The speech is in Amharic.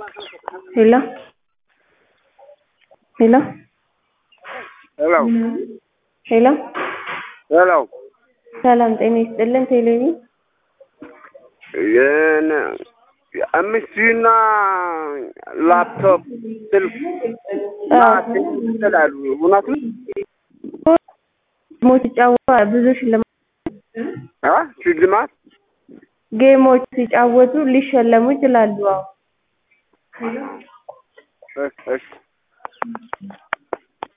ሄሎ ሄሎ ሄሎ ሄሎ ሄሎ ሰላም ጤና ይስጥልን። ቴሌቪ የነ አምስትና ላፕቶፕ ስልክ እና ቴሌቪዥን ይችላሉ። እውነት ነው? ጌሞች ሲጫወቱ ብዙ ሽልማት አ ሽልማት ጌሞች ሲጫወቱ ሊሸለሙ ይችላሉ። አዎ እሺ እሺ